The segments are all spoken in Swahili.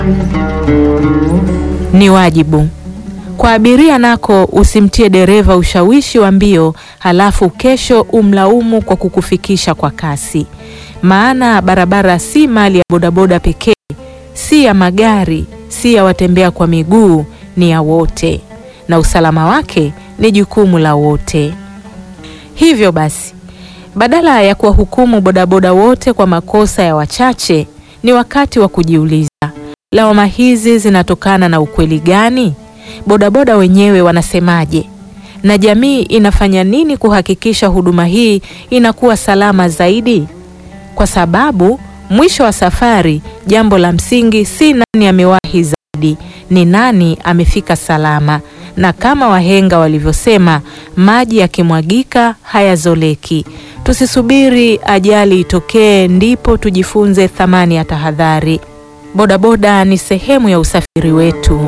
Ni wajibu kwa abiria nako usimtie dereva ushawishi wa mbio halafu kesho umlaumu kwa kukufikisha kwa kasi. Maana barabara si mali ya bodaboda pekee, si ya magari, si ya watembea kwa miguu, ni ya wote, na usalama wake ni jukumu la wote. Hivyo basi, badala ya kuwahukumu bodaboda wote kwa makosa ya wachache, ni wakati wa kujiuliza, lawama hizi zinatokana na ukweli gani? Bodaboda wenyewe wanasemaje? Na jamii inafanya nini kuhakikisha huduma hii inakuwa salama zaidi? Kwa sababu mwisho wa safari, jambo la msingi si nani amewahi zaidi, ni nani amefika salama. Na kama wahenga walivyosema, maji yakimwagika hayazoleki. Tusisubiri ajali itokee ndipo tujifunze thamani ya tahadhari. Bodaboda ni sehemu ya usafiri wetu.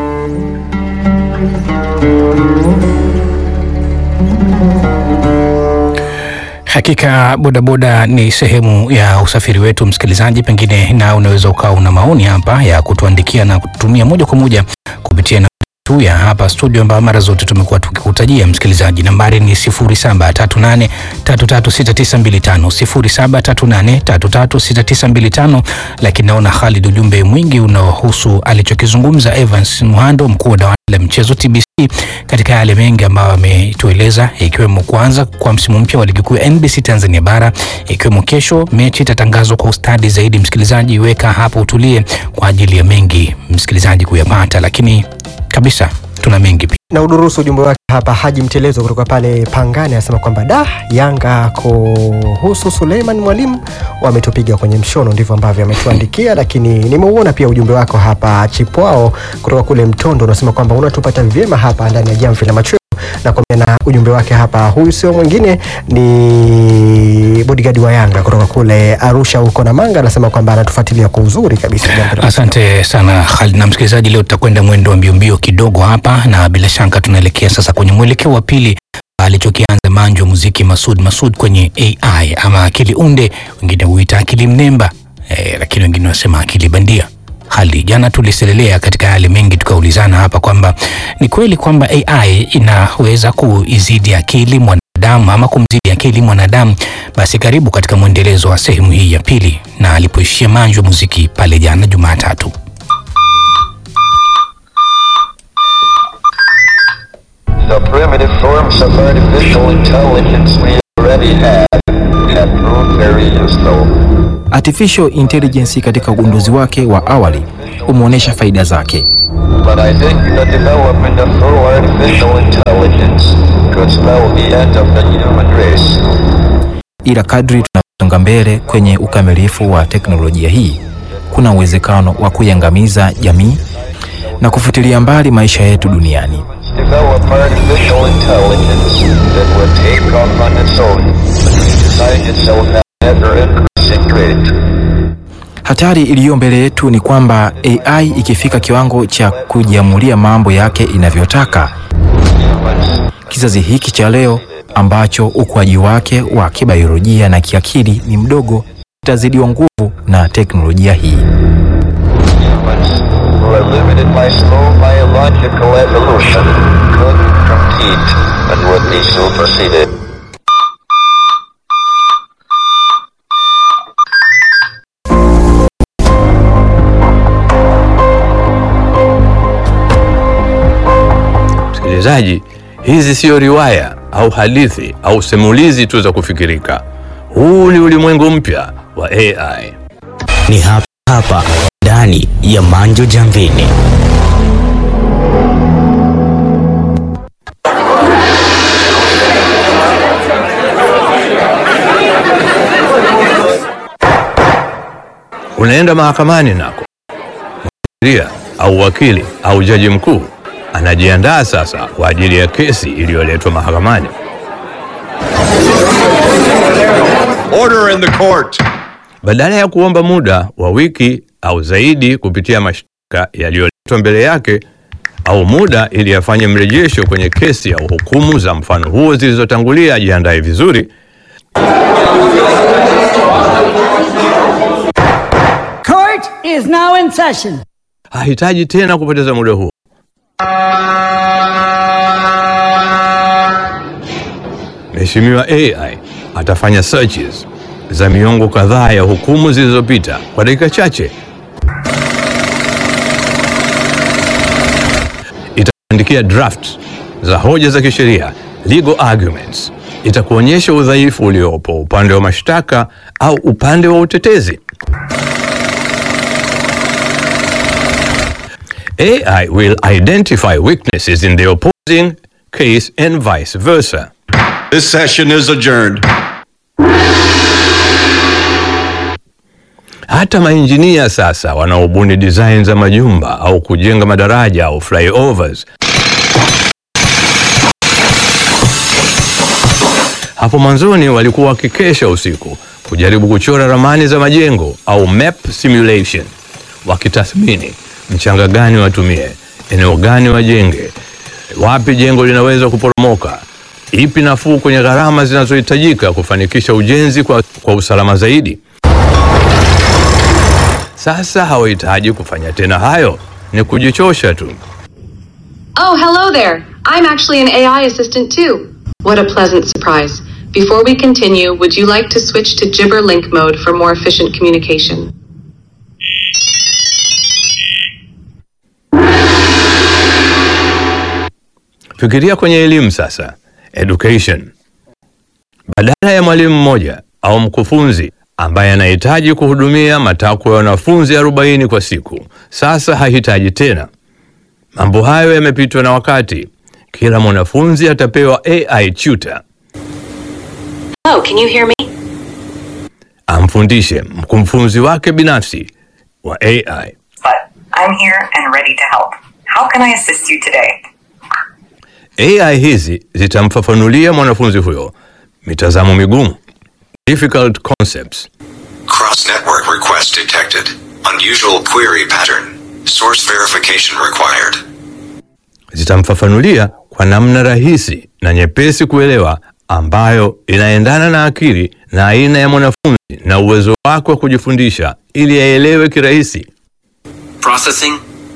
Hakika bodaboda ni sehemu ya usafiri wetu, msikilizaji. Pengine na unaweza ukawa una maoni hapa ya kutuandikia na kutumia moja kwa moja kupitia na tu ya hapa studio, ambayo mara zote tumekuwa tukikutajia msikilizaji. Nambari ni 0738336925 0738336925. Lakini naona Khalid, ujumbe mwingi unaohusu alichokizungumza Evans Muhando, mkuu wa dawati la mchezo TBC, katika yale mengi ambayo ametueleza, ikiwemo kwanza kwa msimu mpya wa ligi kuu ya NBC Tanzania bara, ikiwemo kesho mechi itatangazwa kwa ustadi zaidi. Msikilizaji, weka hapo utulie kwa ajili ya mengi msikilizaji kuyapata, lakini kabisa tuna mengi pia. na udurusu ujumbe wake hapa. Haji Mtelezo kutoka pale Pangani anasema kwamba da Yanga kuhusu Suleiman Mwalimu wametupiga kwenye mshono, ndivyo ambavyo ametuandikia. Lakini nimeuona pia ujumbe wako hapa Chipwao kutoka kule Mtondo, unasema kwamba unatupata vyema hapa ndani ya jamvi la machweo na kwa na ujumbe wake hapa. Huyu sio mwingine ni bodigadi wa Yanga kutoka kule Arusha huko na Manga, anasema kwamba anatufuatilia kwa uzuri kabisa. Jamvi la Asante sana Khalid. Na msikilizaji, leo tutakwenda mwendo wa mbio mbio kidogo hapa, na bila shaka tunaelekea sasa kwenye mwelekeo wa pili alichokianza manjo muziki Masud Masud kwenye AI ama akili unde, wengine huita akili mnemba eh, lakini wengine wanasema akili bandia. Hali jana tuliselelea katika yale mengi, tukaulizana hapa kwamba ni kweli kwamba AI inaweza kuizidi akili mwanadamu ama kumzidi akili mwanadamu. Basi karibu katika mwendelezo wa sehemu hii ya pili, na alipoishia manjo muziki pale jana Jumatatu. The primitive forms of artificial intelligence we already have have proved very useful. Artificial intelligence katika ugunduzi wake wa awali umeonyesha faida zake, But I think the development of full artificial intelligence could spell the end of the human race. ila kadri tunavyosonga mbele kwenye ukamilifu wa teknolojia hii, kuna uwezekano wa kuiangamiza jamii na kufutilia mbali maisha yetu duniani. Develop artificial intelligence that would take off on its own and redesign itself at ever increasing rate. Hatari iliyo mbele yetu ni kwamba AI ikifika kiwango cha kujiamulia mambo yake inavyotaka, kizazi hiki cha leo ambacho ukuaji wake wa kibiolojia na kiakili ni mdogo kitazidiwa nguvu na teknolojia hii. Humans, who are limited by slow biological evolution, could compete and would be superseded. Msikilizaji, hizi siyo riwaya au hadithi au simulizi tu za kufikirika. Huu ni ulimwengu mpya wa AI. ni hapa hapa ndani ya Manjo Jamvini. Unaenda mahakamani nako, mwanasheria au wakili au jaji mkuu anajiandaa sasa kwa ajili ya kesi iliyoletwa mahakamani. Order in the court. Badala ya kuomba muda wa wiki au zaidi kupitia mashtaka yaliyoletwa mbele yake au muda ili afanye mrejesho kwenye kesi au hukumu za mfano huo zilizotangulia, ajiandae vizuri. Court is now in session. hahitaji tena kupoteza muda huo. Mheshimiwa AI atafanya searches za miongo kadhaa ya hukumu zilizopita kwa dakika chache. Itaandikia draft za hoja za kisheria, legal arguments. Itakuonyesha udhaifu uliopo upande wa mashtaka au upande wa utetezi. AI will identify weaknesses in the opposing case and vice versa. This session is adjourned. Hata mainjinia sasa wanaobuni design za majumba au kujenga madaraja au flyovers, hapo mwanzoni walikuwa wakikesha usiku kujaribu kuchora ramani za majengo au map simulation, wakitathmini mchanga gani watumie, eneo gani wajenge, wapi jengo linaweza kuporomoka, ipi nafuu kwenye gharama zinazohitajika kufanikisha ujenzi kwa, kwa usalama zaidi. Sasa hawahitaji kufanya tena hayo, ni kujichosha tu. Oh, hello there. I'm actually an AI assistant too. What a pleasant surprise. Before we continue, would you like to switch to Gibber Link mode for more efficient communication? Fikiria kwenye elimu sasa, education. Badala ya mwalimu mmoja au mkufunzi ambaye anahitaji kuhudumia matakwa ya wanafunzi 40 kwa siku, sasa hahitaji tena. Mambo hayo yamepitwa na wakati. Kila mwanafunzi atapewa AI tutor Oh, can you hear me? amfundishe mkufunzi wake binafsi wa AI. but I'm here and ready to help. How can I assist you today? AI hizi zitamfafanulia mwanafunzi huyo mitazamo migumu, difficult concepts, Cross network request detected. Unusual query pattern. Source verification required. zitamfafanulia kwa namna rahisi na nyepesi kuelewa ambayo inaendana na akili na aina ya mwanafunzi na uwezo wake wa kujifundisha ili aelewe kirahisi. Processing.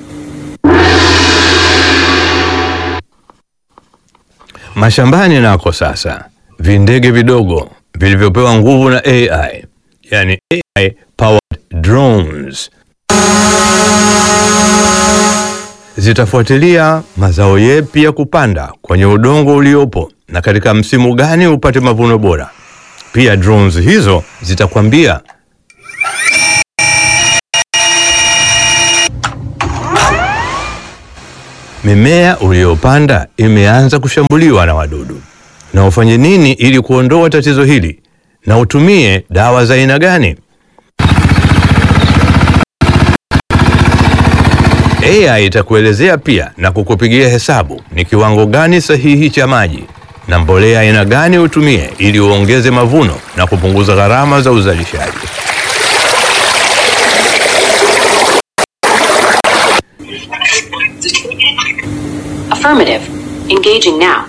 Mashambani nako sasa, vindege vidogo vilivyopewa nguvu na AI, yani AI powered drones, zitafuatilia mazao yepi ya kupanda kwenye udongo uliopo na katika msimu gani upate mavuno bora. Pia drones hizo zitakwambia mimea uliyopanda imeanza kushambuliwa na wadudu, na ufanye nini ili kuondoa tatizo hili, na utumie dawa za aina gani. AI itakuelezea pia na kukupigia hesabu ni kiwango gani sahihi cha maji na mbolea aina gani utumie ili uongeze mavuno na kupunguza gharama za uzalishaji. Affirmative. Engaging now.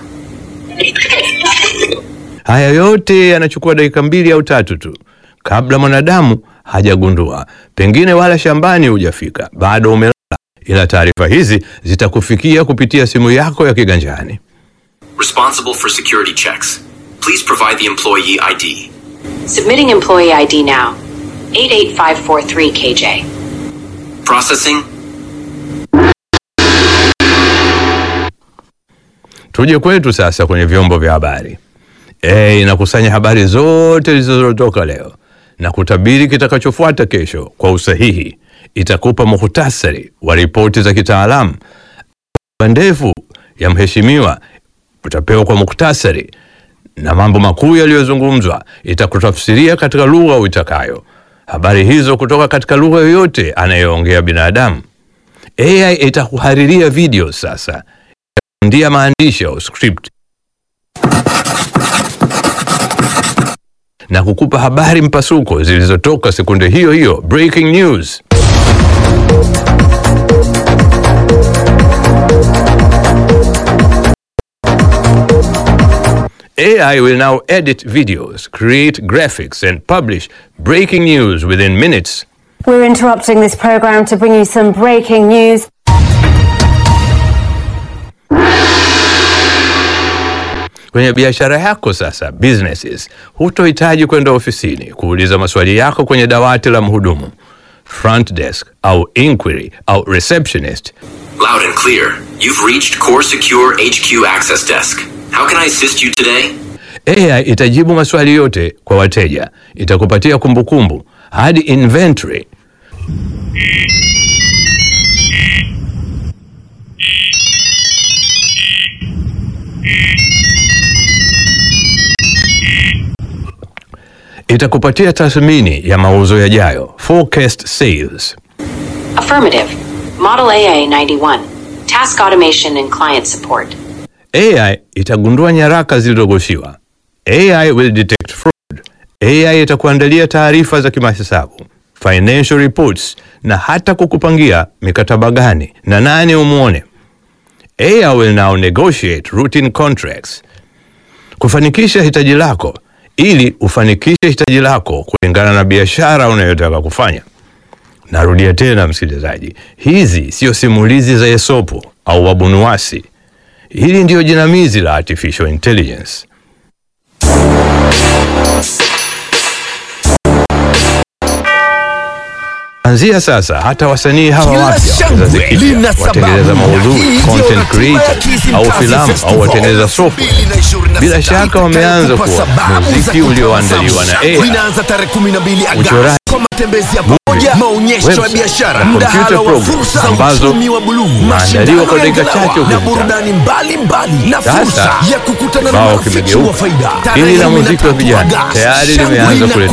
Haya yote yanachukua dakika mbili au tatu tu kabla mwanadamu hajagundua, pengine wala shambani hujafika, bado umelala, ila taarifa hizi zitakufikia kupitia simu yako ya kiganjani. Responsible for security checks. Please provide the employee ID. Submitting employee ID now. 88543 KJ. Processing. Tuje kwetu sasa kwenye vyombo vya habari. E, inakusanya habari zote zilizotoka leo na kutabiri kitakachofuata kesho kwa usahihi. Itakupa muhtasari wa ripoti za kitaalamu. Ndefu ya mheshimiwa utapewa kwa muhtasari, na mambo makuu yaliyozungumzwa itakutafsiria katika lugha uitakayo. Habari hizo kutoka katika lugha yoyote anayoongea binadamu. AI itakuhariria video sasa ndia maandishi au script na kukupa habari mpasuko zilizotoka sekunde hiyo hiyo, breaking news. AI will now edit videos, create graphics and publish breaking news within minutes. We're interrupting this program to bring you some breaking news. Kwenye biashara yako sasa, businesses, hutohitaji kwenda ofisini kuuliza maswali yako kwenye dawati la mhudumu front desk au inquiry au receptionist. Loud and clear. You've reached Core Secure HQ Access Desk. How can I assist you today? AI itajibu maswali yote kwa wateja, itakupatia kumbukumbu hadi inventory. Itakupatia tathmini ya mauzo yajayo, forecast sales. Affirmative. Model AA 91. Task automation and client support. AI itagundua nyaraka zilizogoshiwa. AI will detect fraud. AI itakuandalia taarifa za kimahesabu, financial reports na hata kukupangia mikataba gani na nani umwone. AI will now negotiate routine contracts. Kufanikisha hitaji lako ili ufanikishe hitaji lako kulingana na biashara unayotaka kufanya. Narudia tena msikilizaji, hizi sio simulizi za Esopo au wabunuwasi. Hili ndiyo jinamizi la artificial intelligence. Anzia sasa hata wasanii hawa Kila wapya wa shangwe kizazi kipya, lina watengeneza sababu. maudhui, Hii ndio content ratiba ya creators Kizimkazi au filamu au Festival watengeneza software, bila shaka wameanza Kwa kuwa sababu za muziki ulioandaliwa na AI, Linaanza tarehe 12 Agosti uchoraji, kwa matembezi ya pamoja, maonyesho ya website, biashara, na computer mdahalo wa programs fursa za ambazo uchumi wa buluu, maandaliwa mashindano kwa ya dakika ngalawa chache na ukizitaka. burudani mbalimbali na Sasa, fursa ya kukutana na kibao marafiki kimegeuka. wa faida. Hili la Tarehe muziki wa 13 vijana Agosti, tayari shangwe limeanza linakuwa